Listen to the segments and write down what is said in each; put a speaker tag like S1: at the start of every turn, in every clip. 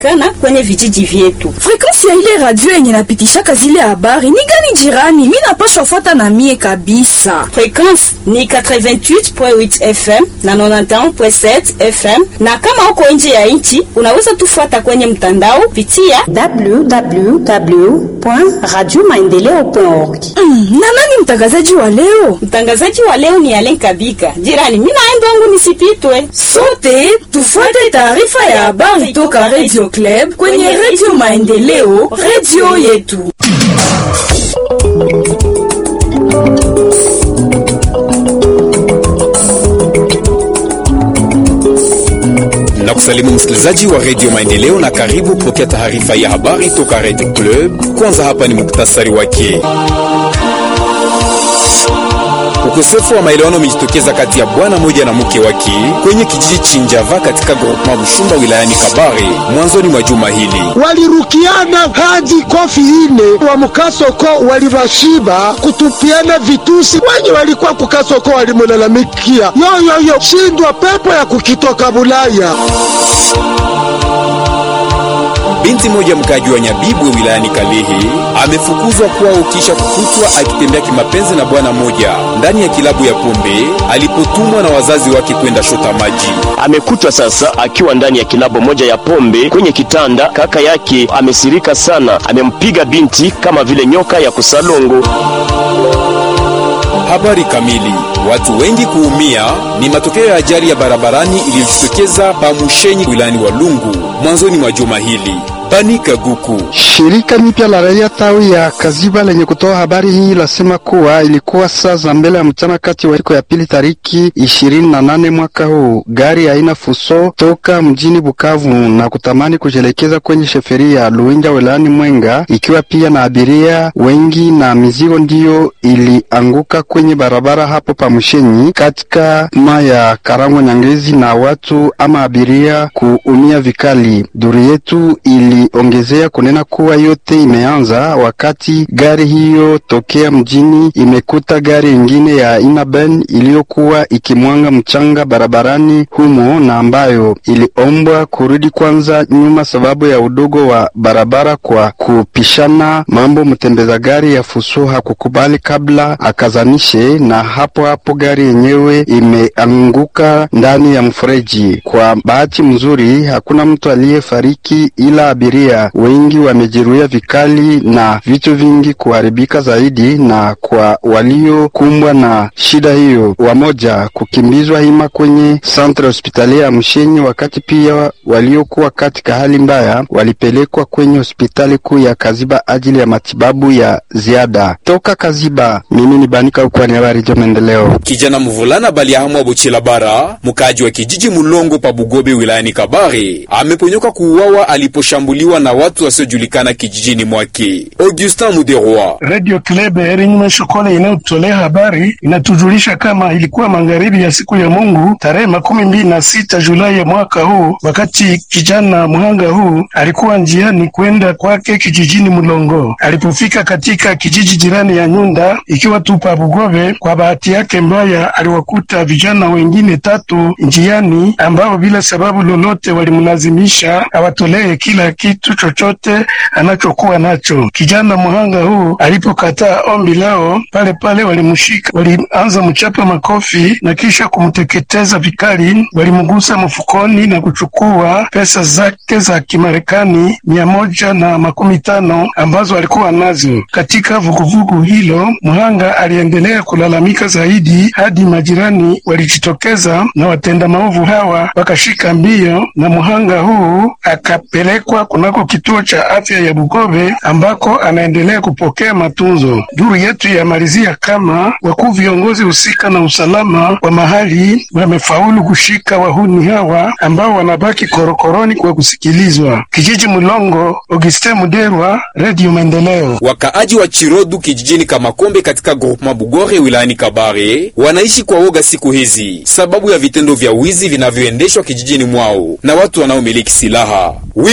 S1: kana kwenye vijiji vyetu.
S2: Frekansi ya ile radio yenye napitishaka zile habari ni gani jirani? Mi napashwa fuata na mie kabisa.
S1: Frequence ni 88.8 FM na 91.7 FM, na kama uko nje ya nchi unaweza tufuata kwenye mtandao pitia
S3: www.radiomaendeleo.org.
S2: Mm, na nani mtangazaji wa leo?
S1: Mtangazaji wa leo ni Alen Kabika. Jirani, mimi naenda wangu nisipitwe.
S2: Sote tufuate taarifa ya habari toka Radio Club kwenye Radio Maendeleo, radio yetu.
S4: na kusalimu msikilizaji wa redio Maendeleo na karibu kupokea taarifa ya habari toka Radio Club. Kwanza hapa ni muktasari wake. Ukosefu wa maelewano umejitokeza kati ya bwana moja na mke wake kwenye kijiji Chinjava katika groupement Bushumba wilayani Kabare mwanzoni mwa juma hili.
S5: walirukiana hadi kofi ine wa mukasoko walivashiba kutupiana vitusi. Wenye walikuwa kukasoko walimulalamikia yoyoyo shindwa pepo ya kukitoka Bulaya.
S4: Binti moja mkaji wa Nyabibwe wilayani Kalehe amefukuzwa kwao kisha kukutwa akitembea kimapenzi na bwana moja ndani ya kilabu ya pombe alipotumwa na wazazi wake kwenda shota maji.
S6: amekutwa sasa akiwa ndani ya kilabo moja ya pombe kwenye kitanda. Kaka yake amesirika sana, amempiga binti kama vile nyoka ya kusalongo.
S4: Habari kamili. Watu wengi kuumia ni matokeo ya ajali ya barabarani iliyojitokeza Pamushenyi wilayani Walungu mwanzoni mwa juma hili. Panika Guku
S7: Shirika mipya la raia tawi ya Kaziba lenye kutoa habari hii lasema kuwa ilikuwa saa za mbele ya mchana kati wa siku ya pili tariki ishirini na nane mwaka huu, gari aina Fuso toka mjini Bukavu na kutamani kujielekeza kwenye sheferi ya Luinja wilayani Mwenga, ikiwa pia na abiria wengi na mizigo, ndiyo ilianguka kwenye barabara hapo Pamushenyi katika ma ya Karango Nyangezi, na watu ama abiria kuumia vikali. Duru yetu ili ongezea kunena kuwa yote imeanza wakati gari hiyo tokea mjini imekuta gari ingine ya aina Ben iliyokuwa ikimwanga mchanga barabarani humo na ambayo iliombwa kurudi kwanza nyuma sababu ya udogo wa barabara kwa kupishana mambo. Mtembeza gari ya Fuso hakukubali kabla akazanishe, na hapo hapo gari yenyewe imeanguka ndani ya mfereji. Kwa bahati mzuri hakuna mtu aliyefariki ila abiria wengi wamejeruhiwa vikali na vitu vingi kuharibika zaidi, na kwa waliokumbwa na shida hiyo wamoja kukimbizwa hima kwenye santre hospitalia ya Mshenyi, wakati pia waliokuwa katika hali mbaya walipelekwa kwenye hospitali kuu ya Kaziba ajili ya matibabu ya ziada. Toka Kaziba, mimi ni Banika ukwani habari jo maendeleo.
S4: kijana mvulana Baliahamwa Buchila Bara, mkaaji wa kijiji Mulongo pa Bugobe wilayani Kabare, ameponyoka kuuawa aliposhambuliwa na watu wasiojulikana kijijini mwake. Augustin Muderwa
S8: Radio Club Erinme Shokole inayotolea habari inatujulisha kama ilikuwa magharibi ya siku ya Mungu tarehe makumi mbili na sita Julai ya mwaka huu, wakati kijana mhanga huu alikuwa njiani kwenda kwake kijijini Mulongo. Alipofika katika kijiji jirani ya Nyunda ikiwa tupa Bugobe, kwa bahati yake mbaya aliwakuta vijana wengine tatu njiani ambao bila sababu lolote walimlazimisha awatolee kila kitu chochote anachokuwa nacho. Kijana mhanga huu alipokataa ombi lao, pale pale walimshika, walianza mchapa makofi na kisha kumteketeza vikali. Walimgusa mfukoni na kuchukua pesa zake za Kimarekani mia moja na makumi tano ambazo alikuwa nazo. Katika vuguvugu hilo, mhanga aliendelea kulalamika zaidi hadi majirani walijitokeza na watenda maovu hawa wakashika mbio, na mhanga huu akapelekwa kunako kituo cha afya ya Bugobe ambako anaendelea kupokea matunzo. Duru yetu yamalizia kama wakuu viongozi husika na usalama wa mahali wamefaulu kushika wahuni hawa ambao wanabaki korokoroni kwa kusikilizwa. Kijiji Mulongo, Augustin Muderwa, Radio Maendeleo.
S4: Wakaaji wa Chirodu kijijini Kamakombe katika groupement Bugore wilayani Kabare wanaishi kwa woga siku hizi sababu ya vitendo vya wizi vinavyoendeshwa kijijini mwao na watu wanaomiliki silaha. Wivin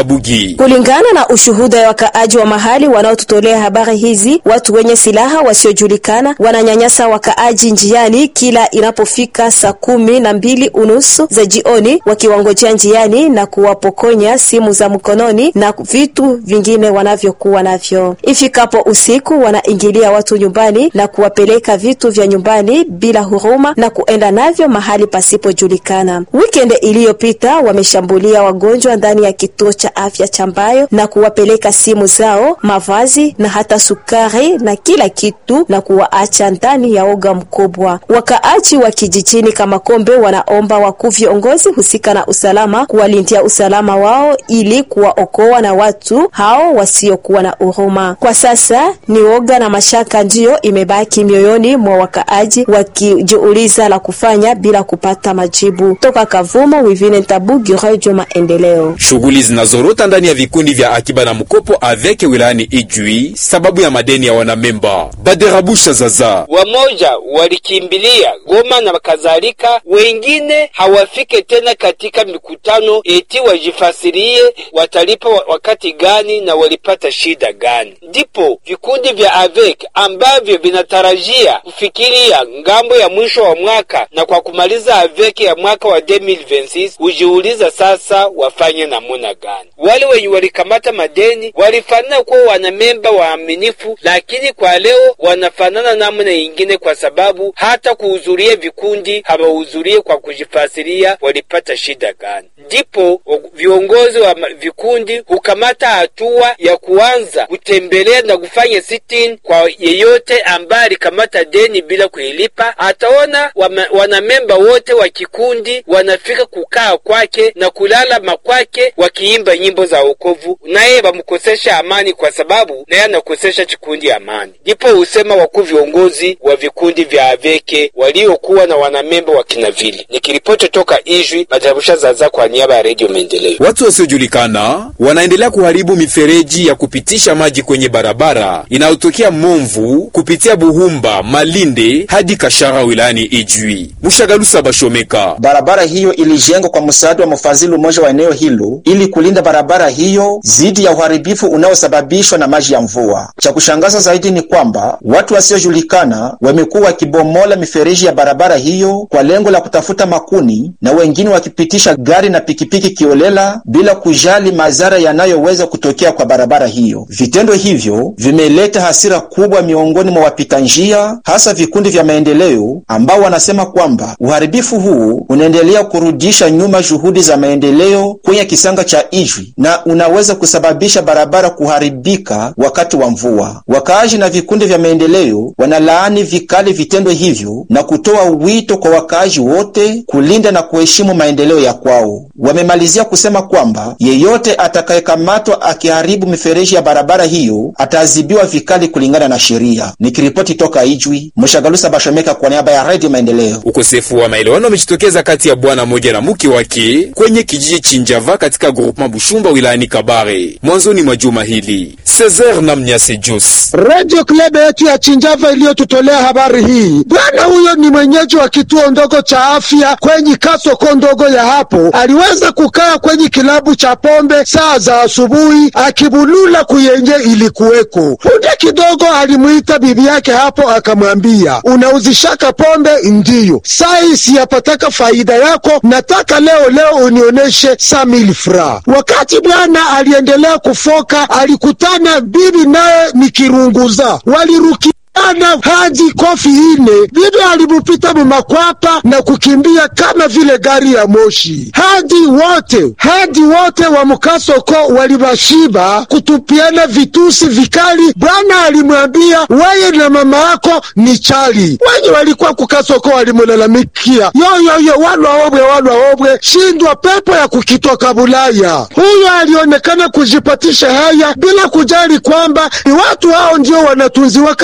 S4: Bugi.
S3: Kulingana na ushuhuda ya wakaaji wa mahali wanaotutolea habari hizi, watu wenye silaha wasiojulikana wananyanyasa wakaaji njiani kila inapofika saa kumi na mbili unusu za jioni, wakiwangojea njiani na kuwapokonya simu za mkononi na vitu vingine wanavyokuwa navyo. Ifikapo usiku, wanaingilia watu nyumbani na kuwapeleka vitu vya nyumbani bila huruma na kuenda navyo mahali pasipojulikana. Weekend iliyopita wameshambulia wagonjwa ndani ya kituo cha afya cha Mbayo na kuwapeleka simu zao, mavazi na hata sukari na kila kitu na kuwaacha ndani ya oga mkubwa. Wakaaji wa kijijini kama Kombe wanaomba wakuu viongozi husika na usalama kuwalindia usalama wao ili kuwaokoa na watu hao wasiokuwa na huruma. Kwa sasa ni oga na mashaka ndiyo imebaki mioyoni mwa wakaaji wakijiuliza la kufanya bila kupata majibu. Toka Kavumo, Wivine Ntabugi, Radio Maendeleo.
S4: Shughuli zinazorota ndani ya vikundi vya akiba na mkopo aveke wilayani Ijwi sababu ya madeni ya wanamemba. Baderabusha zaza
S9: wamoja walikimbilia Goma na kadhalika, wengine hawafike tena katika mikutano eti wajifasirie watalipa wakati gani na walipata shida gani. Ndipo vikundi vya AVEC ambavyo vinatarajia kufikiria ngambo ya mwisho wa mwaka na kwa kumaliza AVEC ya mwaka wa 2026 hujiuliza sasa wafanye namuna gani. Wale wenye walikamata madeni walifanana kuwa wanamemba waaminifu, lakini kwa leo wanafanana namna ingine, kwa sababu hata kuhudhuria vikundi hawahudhurie kwa kujifasiria walipata shida gani. Ndipo viongozi wa vikundi hukamata hatua ya kuanza kutembelea na kufanya sit-in kwa yeyote ambaye alikamata deni bila kuilipa. Ataona wanamemba wote wa kikundi wanafika kukaa kwake na kulala makwake wakiimba nyimbo za wokovu, naye wamkosesha amani, kwa sababu naye anakosesha kikundi amani. Ndipo husema wakuu viongozi wa vikundi vya aveke waliokuwa na wanamemba wa kinavili. Nikiripoti toka Ijwi, Majarusha Zaza kwa niaba ya Radio Maendeleo.
S4: Watu wasiojulikana wanaendelea kuharibu mifereji ya kupitisha maji kwenye barabara inayotokea Momvu kupitia Buhumba, Malinde hadi Kashara wilayani Ijwi. Mushagalusa Bashomeka.
S10: Barabara hiyo ilijengwa kwa msaada wa mfadhili mmoja wa eneo hilo ili kulinda barabara hiyo dhidi ya uharibifu unaosababishwa na maji ya mvua. Cha kushangaza zaidi ni kwamba watu wasiojulikana wamekuwa wakibomola mifereji ya barabara hiyo kwa lengo la kutafuta makuni na wengine wakipitisha gari na pikipiki kiolela bila kujali madhara yanayoweza kutokea kwa barabara hiyo. Vitendo hivyo vimeleta hasira kubwa miongoni mwa wapita njia, hasa vikundi vya maendeleo ambao wanasema kwamba uharibifu huu unaendelea kurudisha nyuma juhudi za maendeleo kwenye kisanga cha Ijwi na unaweza kusababisha barabara kuharibika wakati wa mvua. Wakaaji na vikundi vya maendeleo wanalaani vikali vitendo hivyo na kutoa wito kwa wakaaji wote kulinda na kuheshimu maendeleo ya kwao. Wamemalizia kusema kwamba yeyote atakayekamatwa akiharibu mifereji ya barabara hiyo ataadhibiwa vikali kulingana na sheria. Nikiripoti toka Ijwi, Mshagalusa Bashomeka kwa niaba ya Radio Maendeleo.
S4: Ukosefu wa maelewano umejitokeza kati ya bwana moja na mke wake kwenye kijiji Chinjava katika groupement Bushumba wilayani Kabare mwanzoni mwa juma hili. Cesar na Mnyase Jos,
S5: Radio Club yetu ya Chinjava iliyotutolea habari hii. Bwana huyo ni mwenyeji wa kituo ndogo cha afya kwenye kasoko ndogo ya hapo, aliweza kukaa kwenye kilabu cha pombe saa za asubuhi akibulula kuyenye ilikuweko. Punde kidogo alimwita bibi yake hapo, akamwambia unauzishaka pombe? Ndiyo. Sai siyapataka faida yako, nataka leo leo unioneshe samil fra. Wakati bwana aliendelea kufoka, alikutana bibi naye ni kirunguza, waliruki ana hadi kofi ine. Bibi alimupita mumakwapa na kukimbia kama vile gari ya moshi. Hadi wote hadi wote wa mukasoko walibashiba kutupiana vitusi vikali. Bwana alimwambia weye na mama yako ni chali. Wenye walikuwa kukasoko walimulalamikia yoyoyo, walwa obwe walwa obwe, shindwa pepo ya kukitoka Bulaya. Huyo alionekana kujipatisha haya bila kujali kwamba ni watu hao ndio wanatunziwaka kwa ile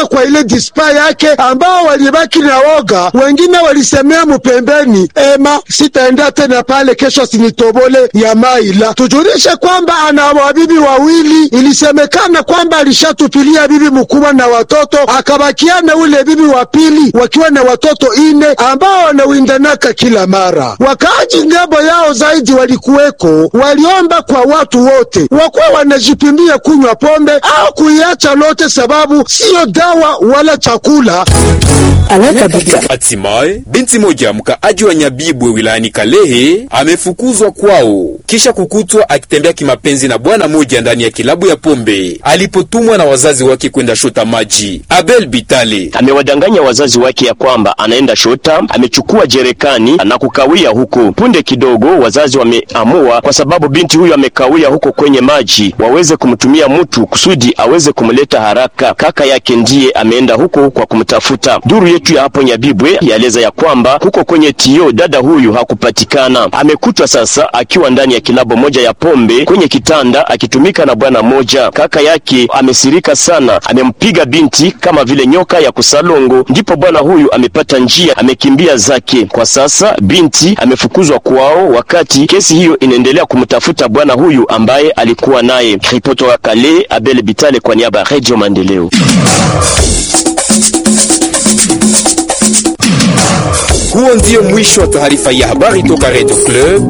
S5: ile dispa yake, ambao walibaki na woga. Wengine walisemea mupembeni, ema sitaenda tena pale, kesho sinitobole ya maila. Tujulishe kwamba ana wabibi wawili, ilisemekana kwamba alishatupilia bibi mkubwa na watoto, akabakiana ule bibi wa pili wakiwa na watoto ine ambao wanawindanaka kila mara. Wakaaji ngambo yao zaidi walikuweko, waliomba kwa watu wote wakuwa wanajipimia kunywa pombe au kuiacha lote, sababu siyo dawa wala chakula.
S4: Hatimaye binti moja mkaaji wa Nyabibwe wilayani Kalehe amefukuzwa kwao kisha kukutwa akitembea kimapenzi na bwana moja ndani ya kilabu ya pombe alipotumwa na wazazi wake kwenda shota maji. Abel Bitale
S6: amewadanganya wazazi wake ya kwamba anaenda shota, amechukua jerekani na kukawia huko. Punde kidogo, wazazi wameamua kwa sababu binti huyo amekawia huko kwenye maji, waweze kumtumia mtu kusudi aweze kumleta haraka. Kaka yake ndiye ameenda huko kwa kumtafuta. Duru yetu ya hapo Nyabibwe yaeleza ya kwamba huko kwenye tio dada huyu hakupatikana. Amekutwa sasa akiwa ndani ya kilabo moja ya pombe kwenye kitanda akitumika na bwana moja. Kaka yake amesirika sana, amempiga binti kama vile nyoka ya kusalongo. Ndipo bwana huyu amepata njia, amekimbia zake. Kwa sasa binti amefukuzwa kwao, wakati kesi hiyo inaendelea kumtafuta bwana huyu ambaye alikuwa naye. Ripoti wa Kale, Abel Bitale kwa niaba ya Radio Maendeleo.
S4: Huo ndio mwisho wa taarifa ya habari toka Radio Club.